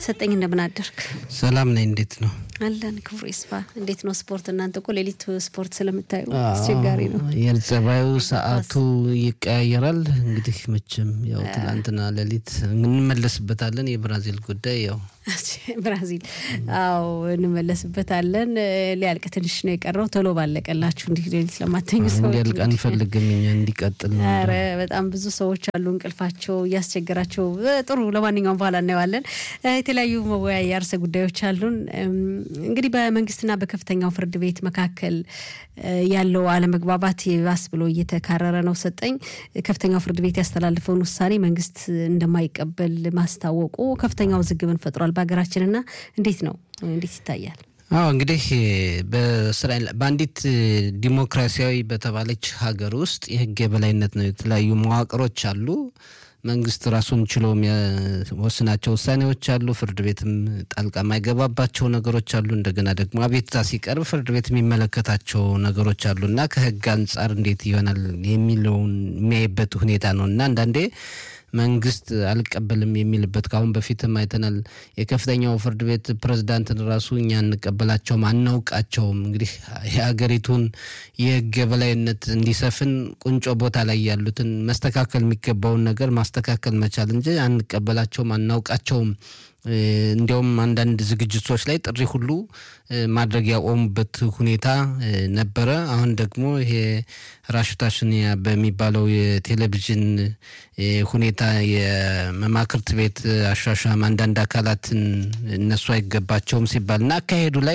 ሰጠኝ እንደምን አደርክ? ሰላም ነኝ። እንዴት ነው አለን። ክብሩ ይስፋ። እንዴት ነው ስፖርት? እናንተ እኮ ሌሊት ስፖርት ስለምታዩ አስቸጋሪ ነው። አየር ጸባዩ ሰዓቱ ይቀያየራል። እንግዲህ መቼም ያው ትላንትና ሌሊት እንመለስበታለን። የብራዚል ጉዳይ ያው ብራዚል አዎ እንመለስበታለን። ሊያልቅ ትንሽ ነው የቀረው። ቶሎ ባለቀላችሁ እንዲህ ሌሊት ለማተኙ ሰዎች እንዲያልቅ አንፈልግም እኛ እንዲቀጥል ነው። ኧረ በጣም ብዙ ሰዎች አሉ እንቅልፋቸው እያስቸገራቸው። ጥሩ ለማንኛውም በኋላ እናየዋለን። የተለያዩ መወያያ ርዕሰ ጉዳዮች አሉን። እንግዲህ በመንግስትና በከፍተኛው ፍርድ ቤት መካከል ያለው አለመግባባት ይባስ ብሎ እየተካረረ ነው። ሰጠኝ ከፍተኛው ፍርድ ቤት ያስተላልፈውን ውሳኔ መንግስት እንደማይቀበል ማስታወቁ ከፍተኛው ውዝግብን ፈጥሯል በሀገራችንና እንዴት ነው እንዴት ይታያል? አዎ እንግዲህ በእስራኤል በአንዲት ዲሞክራሲያዊ በተባለች ሀገር ውስጥ የህግ የበላይነት ነው። የተለያዩ መዋቅሮች አሉ። መንግስት ራሱን ችሎ የሚወስናቸው ውሳኔዎች አሉ። ፍርድ ቤትም ጣልቃ የማይገባባቸው ነገሮች አሉ። እንደገና ደግሞ አቤቱታ ሲቀርብ ፍርድ ቤት የሚመለከታቸው ነገሮች አሉ እና ከህግ አንጻር እንዴት ይሆናል የሚለውን የሚያይበት ሁኔታ ነው እና አንዳንዴ መንግስት አልቀበልም የሚልበት ከአሁን በፊትም አይተናል። የከፍተኛው ፍርድ ቤት ፕሬዝዳንትን ራሱ እኛ እንቀበላቸውም አናውቃቸውም። እንግዲህ የሀገሪቱን የህግ የበላይነት እንዲሰፍን ቁንጮ ቦታ ላይ ያሉትን መስተካከል የሚገባውን ነገር ማስተካከል መቻል እንጂ አንቀበላቸውም አናውቃቸውም እንዲያውም አንዳንድ ዝግጅቶች ላይ ጥሪ ሁሉ ማድረግ ያቆሙበት ሁኔታ ነበረ። አሁን ደግሞ ይሄ ራሽታሽኒያ በሚባለው የቴሌቪዥን ሁኔታ የመማክርት ቤት አሻሻም አንዳንድ አካላትን እነሱ አይገባቸውም ሲባል እና አካሄዱ ላይ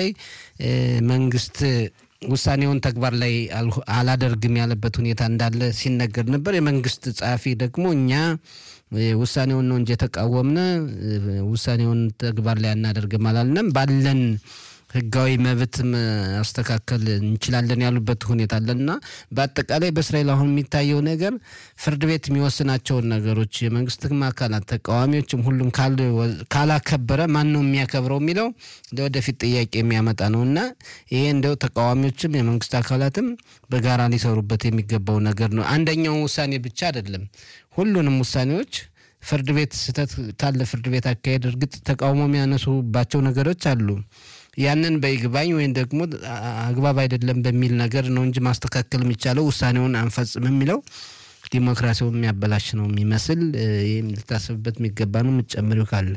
መንግስት ውሳኔውን ተግባር ላይ አላደርግም ያለበት ሁኔታ እንዳለ ሲነገር ነበር። የመንግስት ጸሐፊ ደግሞ እኛ ውሳኔውን ነው እንጂ የተቃወምነ ውሳኔውን ተግባር ላይ አናደርግም አላልንም ባለን ህጋዊ መብት ማስተካከል እንችላለን ያሉበት ሁኔታ አለና በአጠቃላይ በእስራኤል አሁን የሚታየው ነገር ፍርድ ቤት የሚወስናቸውን ነገሮች የመንግስትም አካላት ተቃዋሚዎችም ሁሉም ካላከበረ ማን ነው የሚያከብረው የሚለው ለወደፊት ጥያቄ የሚያመጣ ነው እና ይሄ እንደው ተቃዋሚዎችም የመንግስት አካላትም በጋራ ሊሰሩበት የሚገባው ነገር ነው። አንደኛው ውሳኔ ብቻ አይደለም፣ ሁሉንም ውሳኔዎች ፍርድ ቤት ስህተት ካለ ፍርድ ቤት አካሄድ እርግጥ ተቃውሞ የሚያነሱባቸው ነገሮች አሉ። ያንን በይግባኝ ወይም ደግሞ አግባብ አይደለም በሚል ነገር ነው እንጂ ማስተካከል የሚቻለው ውሳኔውን አንፈጽም የሚለው ዲሞክራሲውን የሚያበላሽ ነው የሚመስል። ይህም ልታስብበት የሚገባ ነው። የምትጨምሪው ካለ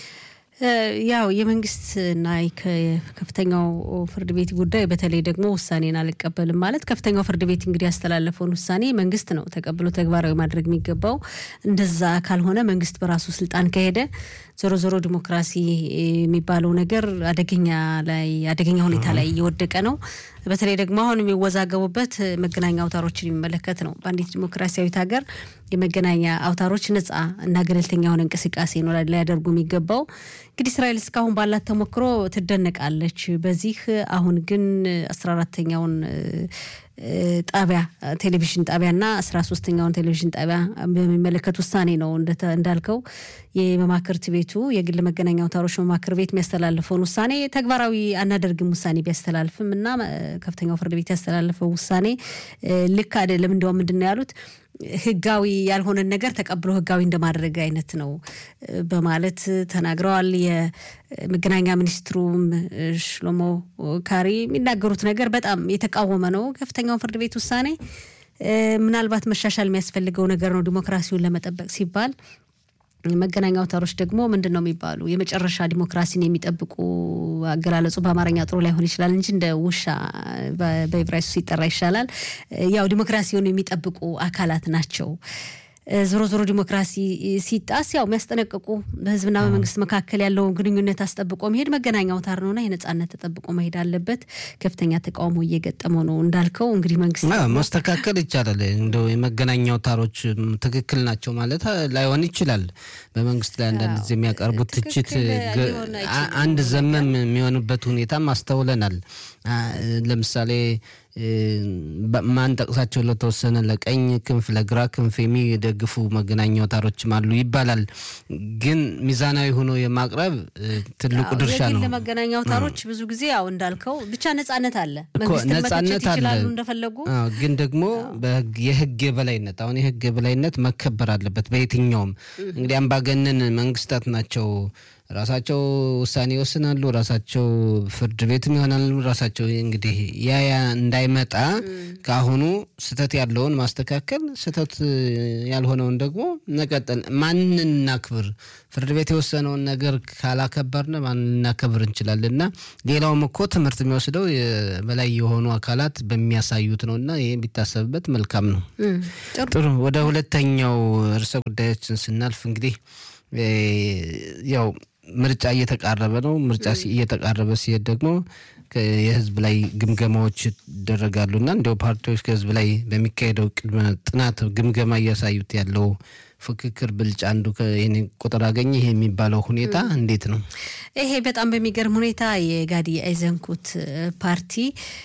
ያው የመንግስትና ከፍተኛው ፍርድ ቤት ጉዳይ በተለይ ደግሞ ውሳኔን አልቀበልም ማለት ከፍተኛው ፍርድ ቤት እንግዲህ ያስተላለፈውን ውሳኔ መንግስት ነው ተቀብሎ ተግባራዊ ማድረግ የሚገባው። እንደዛ ካልሆነ መንግስት በራሱ ስልጣን ከሄደ ዞሮ ዞሮ ዲሞክራሲ የሚባለው ነገር አደገኛ ላይ አደገኛ ሁኔታ ላይ እየወደቀ ነው። በተለይ ደግሞ አሁን የሚወዛገቡበት መገናኛ አውታሮችን የሚመለከት ነው። በአንዲት ዲሞክራሲያዊት ሀገር የመገናኛ አውታሮች ነጻ እና ገለልተኛ የሆነ እንቅስቃሴ ነው ሊያደርጉ የሚገባው። እንግዲህ እስራኤል እስካሁን ባላት ተሞክሮ ትደነቃለች። በዚህ አሁን ግን አስራ አራተኛውን ጣቢያ ቴሌቪዥን ጣቢያና አስራ ሶስተኛውን ቴሌቪዥን ጣቢያ በሚመለከት ውሳኔ ነው እንዳልከው የመማክርት ቤቱ የግል መገናኛ አውታሮች መማክር ቤት የሚያስተላልፈውን ውሳኔ ተግባራዊ አናደርግም ውሳኔ ቢያስተላልፍም እና ከፍተኛው ፍርድ ቤት ያስተላለፈው ውሳኔ ልክ አይደለም። እንደውም ምንድን ነው ያሉት ህጋዊ ያልሆነን ነገር ተቀብሎ ህጋዊ እንደማድረግ አይነት ነው በማለት ተናግረዋል። የመገናኛ ሚኒስትሩም ሽሎሞ ካሪ የሚናገሩት ነገር በጣም የተቃወመ ነው። ከፍተኛውን ፍርድ ቤት ውሳኔ ምናልባት መሻሻል የሚያስፈልገው ነገር ነው ዲሞክራሲውን ለመጠበቅ ሲባል መገናኛ አውታሮች ደግሞ ምንድን ነው የሚባሉ የመጨረሻ ዲሞክራሲን የሚጠብቁ አገላለጹ በአማርኛ ጥሩ ላይሆን ይችላል እንጂ እንደ ውሻ በዕብራይስጡ ሲጠራ ይሻላል። ያው ዲሞክራሲውን የሚጠብቁ አካላት ናቸው። ዞሮ ዞሮ ዲሞክራሲ ሲጣስ ያው የሚያስጠነቅቁ በህዝብና በመንግስት መካከል ያለውን ግንኙነት አስጠብቆ መሄድ መገናኛ አውታር ነውና የነጻነት ተጠብቆ መሄድ አለበት። ከፍተኛ ተቃውሞ እየገጠመው ነው እንዳልከው እንግዲህ መንግስት ማስተካከል ይቻላል። እንደው የመገናኛ አውታሮች ትክክል ናቸው ማለት ላይሆን ይችላል። በመንግስት ላይ አንዳንድ ጊዜ የሚያቀርቡት ትችት አንድ ዘመም የሚሆንበት ሁኔታም አስተውለናል። ለምሳሌ ማን ጠቅሳቸው ለተወሰነ ለቀኝ ክንፍ ለግራ ክንፍ የሚደግፉ መገናኛ አውታሮችም አሉ ይባላል። ግን ሚዛናዊ ሆኖ የማቅረብ ትልቁ ድርሻ ነው። ለመገናኛ አውታሮች ብዙ ጊዜ ያው እንዳልከው ብቻ ነጻነት አለ፣ እኮ መንግስትን ነጻነት መተቸት አለ። ይችላሉ እንደፈለጉ። አዎ፣ ግን ደግሞ በህግ- የህግ የበላይነት አሁን የህግ የበላይነት መከበር አለበት በየትኛውም እንግዲህ አምባገነን መንግስታት ናቸው ራሳቸው ውሳኔ ይወስናሉ፣ ራሳቸው ፍርድ ቤትም ይሆናሉ። ራሳቸው እንግዲህ ያ ያ እንዳይመጣ ከአሁኑ ስህተት ያለውን ማስተካከል፣ ስህተት ያልሆነውን ደግሞ መቀጠል። ማንን እናክብር? ፍርድ ቤት የወሰነውን ነገር ካላከበርን ማንን ልናከብር እንችላለን? እና ሌላውም እኮ ትምህርት የሚወስደው በላይ የሆኑ አካላት በሚያሳዩት ነው እና ይህ ቢታሰብበት መልካም ነው። ጥሩ ወደ ሁለተኛው ርዕሰ ጉዳዮችን ስናልፍ እንግዲህ ያው ምርጫ እየተቃረበ ነው። ምርጫ እየተቃረበ ሲሄድ ደግሞ የህዝብ ላይ ግምገማዎች ይደረጋሉ እና እንዲያው ፓርቲዎች ከህዝብ ላይ በሚካሄደው ቅድመ ጥናት ግምገማ እያሳዩት ያለው ፍክክር ብልጫ አንዱ ይህን ቁጥር አገኘ ይሄ የሚባለው ሁኔታ እንዴት ነው? ይሄ በጣም በሚገርም ሁኔታ የጋዲ አይዘንኩት ፓርቲ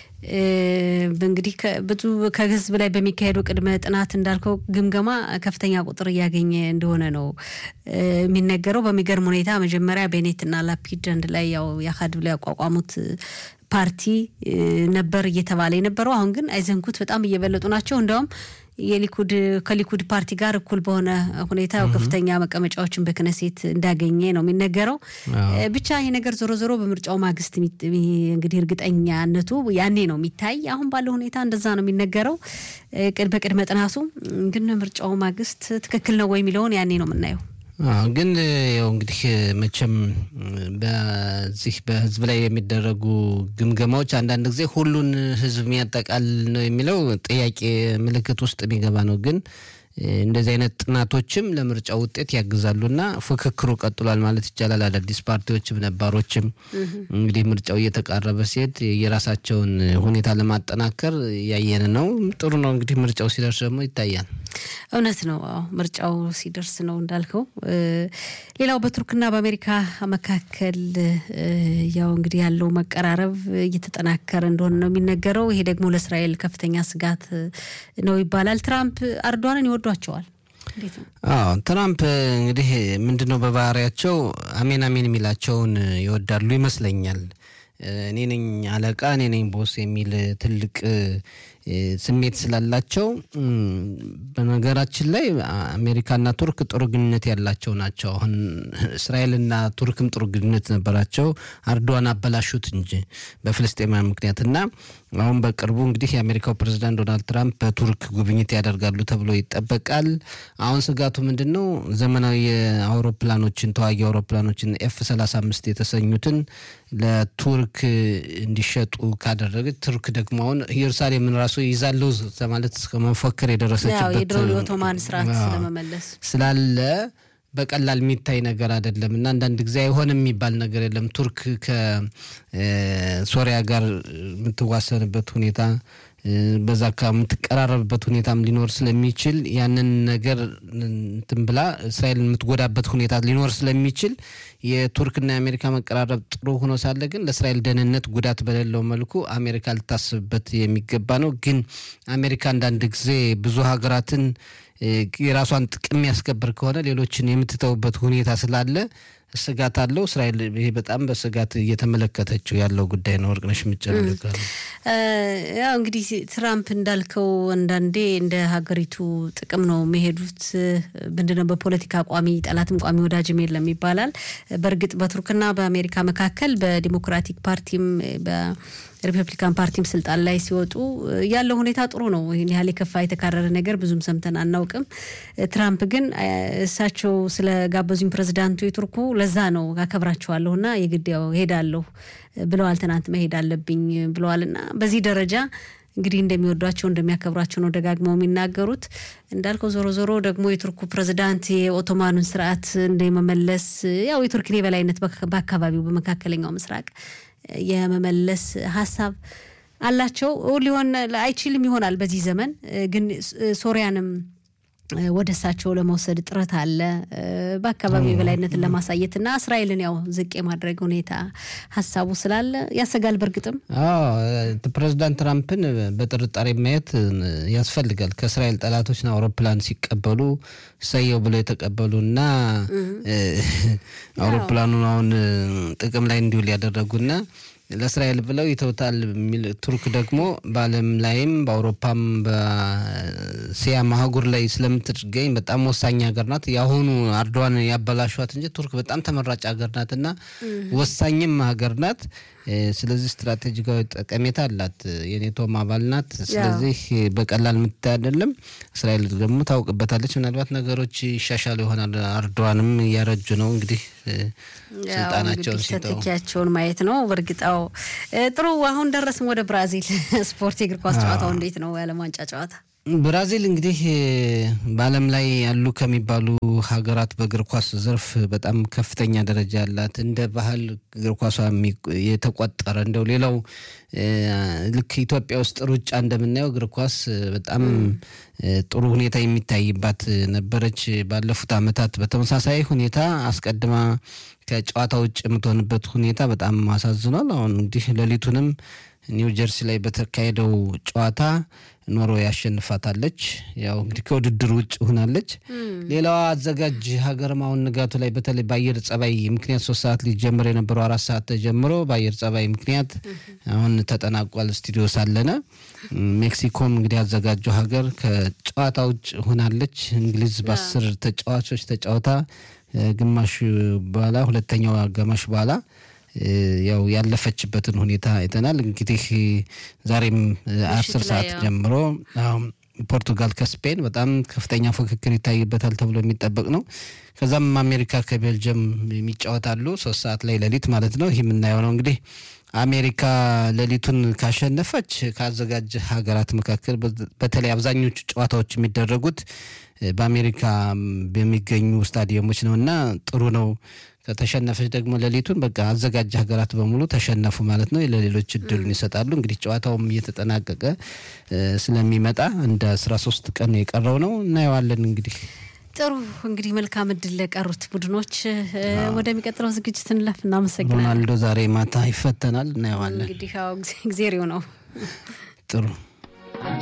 እንግዲህ ብዙ ከህዝብ ላይ በሚካሄደው ቅድመ ጥናት እንዳልከው ግምገማ ከፍተኛ ቁጥር እያገኘ እንደሆነ ነው የሚነገረው። በሚገርም ሁኔታ መጀመሪያ ቤኔትና ላፒድ አንድ ላይ ያው የአካድ ብለው ያቋቋሙት ፓርቲ ነበር እየተባለ የነበረው። አሁን ግን አይዘንኩት በጣም እየበለጡ ናቸው። እንዲያውም የሊኩድ ከሊኩድ ፓርቲ ጋር እኩል በሆነ ሁኔታ ከፍተኛ መቀመጫዎችን በክነሴት እንዳገኘ ነው የሚነገረው። ብቻ ይህ ነገር ዞሮ ዞሮ በምርጫው ማግስት እንግዲህ እርግጠኛነቱ ያኔ ነው የሚታይ። አሁን ባለው ሁኔታ እንደዛ ነው የሚነገረው በቅድመ ጥናቱ። ግን ምርጫው ማግስት ትክክል ነው ወይ የሚለውን ያኔ ነው የምናየው። ግን ያው እንግዲህ መቼም በዚህ በህዝብ ላይ የሚደረጉ ግምገማዎች አንዳንድ ጊዜ ሁሉን ህዝብ የሚያጠቃል ነው የሚለው ጥያቄ ምልክት ውስጥ የሚገባ ነው። ግን እንደዚህ አይነት ጥናቶችም ለምርጫ ውጤት ያግዛሉና ፍክክሩ ቀጥሏል ማለት ይቻላል። አዳዲስ ፓርቲዎችም ነባሮችም እንግዲህ ምርጫው እየተቃረበ ሲሄድ የራሳቸውን ሁኔታ ለማጠናከር ያየን ነው። ጥሩ ነው እንግዲህ ምርጫው ሲደርስ ደግሞ ይታያል። እውነት ነው። አዎ ምርጫው ሲደርስ ነው እንዳልከው። ሌላው በቱርክና በአሜሪካ መካከል ያው እንግዲህ ያለው መቀራረብ እየተጠናከረ እንደሆነ ነው የሚነገረው። ይሄ ደግሞ ለእስራኤል ከፍተኛ ስጋት ነው ይባላል። ትራምፕ አርዷንን ይወዷቸዋል። አዎ ትራምፕ እንግዲህ ምንድን ነው በባህሪያቸው አሜን አሜን የሚላቸውን ይወዳሉ ይመስለኛል። እኔ ነኝ አለቃ፣ እኔ ነኝ ቦስ የሚል ትልቅ ስሜት ስላላቸው በነገራችን ላይ አሜሪካና ቱርክ ጥሩ ግንኙነት ያላቸው ናቸው። አሁን እስራኤልና ቱርክም ጥሩ ግንኙነት ነበራቸው። አርዶዋን አበላሹት እንጂ በፍልስጤማውያን ምክንያት እና አሁን በቅርቡ እንግዲህ የአሜሪካው ፕሬዚዳንት ዶናልድ ትራምፕ በቱርክ ጉብኝት ያደርጋሉ ተብሎ ይጠበቃል። አሁን ስጋቱ ምንድን ነው? ዘመናዊ አውሮፕላኖችን ተዋጊ አውሮፕላኖችን ኤፍ 35 የተሰኙትን ለቱርክ እንዲሸጡ ካደረገች ቱርክ ደግሞ አሁን ኢየሩሳሌምን ራሱ ይዛለው ማለት እስከ መፎከር የደረሰችበት የድሮን የኦቶማን ስርዓት ለመመለስ ስላለ በቀላል የሚታይ ነገር አይደለም እና አንዳንድ ጊዜ አይሆንም የሚባል ነገር የለም። ቱርክ ከሶሪያ ጋር የምትዋሰንበት ሁኔታ በዛ አካባቢ የምትቀራረብበት ሁኔታም ሊኖር ስለሚችል ያንን ነገር እንትን ብላ እስራኤልን የምትጎዳበት ሁኔታ ሊኖር ስለሚችል የቱርክና የአሜሪካ መቀራረብ ጥሩ ሆኖ ሳለ ግን ለእስራኤል ደህንነት ጉዳት በሌለው መልኩ አሜሪካ ልታስብበት የሚገባ ነው። ግን አሜሪካ አንዳንድ ጊዜ ብዙ ሀገራትን የራሷን ጥቅም የሚያስከብር ከሆነ ሌሎችን የምትተውበት ሁኔታ ስላለ ስጋት አለው። እስራኤል ይሄ በጣም በስጋት እየተመለከተችው ያለው ጉዳይ ነው። ወርቅነሽ የምጨምር ያው እንግዲህ ትራምፕ እንዳልከው አንዳንዴ እንደ ሀገሪቱ ጥቅም ነው የሚሄዱት። ምንድነው በፖለቲካ ቋሚ ጠላትም ቋሚ ወዳጅም የለም ይባላል። በእርግጥ በቱርክና በአሜሪካ መካከል በዲሞክራቲክ ፓርቲም ሪፐብሊካን ፓርቲም ስልጣን ላይ ሲወጡ ያለው ሁኔታ ጥሩ ነው። ይህን ያህል የከፋ የተካረረ ነገር ብዙም ሰምተን አናውቅም። ትራምፕ ግን እሳቸው ስለጋበዙኝ ፕሬዚዳንቱ የቱርኩ ለዛ ነው አከብራቸዋለሁ እና የግድ ያው ሄዳለሁ ብለዋል። ትናንት መሄድ አለብኝ ብለዋል እና በዚህ ደረጃ እንግዲህ እንደሚወዷቸው እንደሚያከብሯቸው ነው ደጋግመው የሚናገሩት። እንዳልከው ዞሮ ዞሮ ደግሞ የቱርኩ ፕሬዚዳንት የኦቶማኑን ስርዓት እንደመመለስ ያው የቱርክን የበላይነት በአካባቢው በመካከለኛው ምስራቅ የመመለስ ሀሳብ አላቸው። ሊሆን አይችልም ይሆናል በዚህ ዘመን ግን ሶሪያንም ወደ እሳቸው ለመውሰድ ጥረት አለ። በአካባቢው የበላይነትን ለማሳየት እና እስራኤልን ያው ዝቅ የማድረግ ሁኔታ ሀሳቡ ስላለ ያሰጋል። በእርግጥም ፕሬዚዳንት ትራምፕን በጥርጣሬ ማየት ያስፈልጋል። ከእስራኤል ጠላቶችና አውሮፕላን ሲቀበሉ ሰየው ብለው የተቀበሉ እና አውሮፕላኑን አሁን ጥቅም ላይ እንዲውል ያደረጉና ለእስራኤል ብለው ይተውታል የሚል ቱርክ ደግሞ በዓለም ላይም በአውሮፓም በእስያ አህጉር ላይ ስለምትገኝ በጣም ወሳኝ ሀገር ናት። የአሁኑ አርዶዋን ያበላሿት እንጂ ቱርክ በጣም ተመራጭ ሀገር ናት እና ወሳኝም ሀገር ናት። ስለዚህ ስትራቴጂካዊ ጠቀሜታ አላት። የኔቶም አባል ናት። ስለዚህ በቀላል የምታይ አይደለም። እስራኤል ደግሞ ታውቅበታለች። ምናልባት ነገሮች ይሻሻሉ ይሆናል። አርዶዋንም እያረጁ ነው እንግዲህ ስልጣናቸውን ሲተው ተተኪያቸውን ማየት ነው። በእርግጣው ጥሩ። አሁን ደረስም ወደ ብራዚል ስፖርት የእግር ኳስ ጨዋታው እንዴት ነው? የዓለም ዋንጫ ጨዋታ ብራዚል እንግዲህ በዓለም ላይ ያሉ ከሚባሉ ሀገራት በእግር ኳስ ዘርፍ በጣም ከፍተኛ ደረጃ ያላት እንደ ባህል እግር ኳሷ የተቆጠረ እንደው ሌላው ልክ ኢትዮጵያ ውስጥ ሩጫ እንደምናየው እግር ኳስ በጣም ጥሩ ሁኔታ የሚታይባት ነበረች። ባለፉት ዓመታት በተመሳሳይ ሁኔታ አስቀድማ ከጨዋታ ውጭ የምትሆንበት ሁኔታ በጣም አሳዝኗል። አሁን እንግዲህ ሌሊቱንም ኒው ጀርሲ ላይ በተካሄደው ጨዋታ ኖርዌይ ያሸንፋታለች። ያው እንግዲህ ከውድድር ውጭ ሆናለች። ሌላዋ አዘጋጅ ሀገርም አሁን ንጋቱ ላይ በተለይ በአየር ጸባይ ምክንያት ሶስት ሰዓት ሊጀምር የነበረው አራት ሰዓት ተጀምሮ በአየር ጸባይ ምክንያት አሁን ተጠናቋል። ስቱዲዮ ሳለነ ሜክሲኮም እንግዲህ አዘጋጁ ሀገር ከጨዋታ ውጭ ሆናለች። እንግሊዝ በአስር ተጫዋቾች ተጫውታ ግማሽ በኋላ ሁለተኛው አጋማሽ በኋላ ያው ያለፈችበትን ሁኔታ አይተናል። እንግዲህ ዛሬም አስር ሰዓት ጀምሮ ፖርቱጋል ከስፔን በጣም ከፍተኛ ፉክክር ይታይበታል ተብሎ የሚጠበቅ ነው። ከዛም አሜሪካ ከቤልጅየም የሚጫወታሉ ሶስት ሰዓት ላይ ሌሊት ማለት ነው። ይህ የምናየው ነው እንግዲህ አሜሪካ ሌሊቱን ካሸነፈች ከአዘጋጅ ሀገራት መካከል በተለይ አብዛኞቹ ጨዋታዎች የሚደረጉት በአሜሪካ በሚገኙ ስታዲየሞች ነው እና ጥሩ ነው። ከተሸነፈች ደግሞ ሌሊቱን በቃ አዘጋጅ ሀገራት በሙሉ ተሸነፉ ማለት ነው። ለሌሎች እድሉን ይሰጣሉ። እንግዲህ ጨዋታውም እየተጠናቀቀ ስለሚመጣ እንደ አስራ ሶስት ቀን የቀረው ነው እናየዋለን እንግዲህ ጥሩ እንግዲህ መልካም እድል ለቀሩት ቡድኖች። ወደሚቀጥለው ዝግጅት እንለፍ። እናመሰግናለን። ሮናልዶ ዛሬ ማታ ይፈተናል፣ እናየዋለን። እንግዲህ ጊዜው ነው። ጥሩ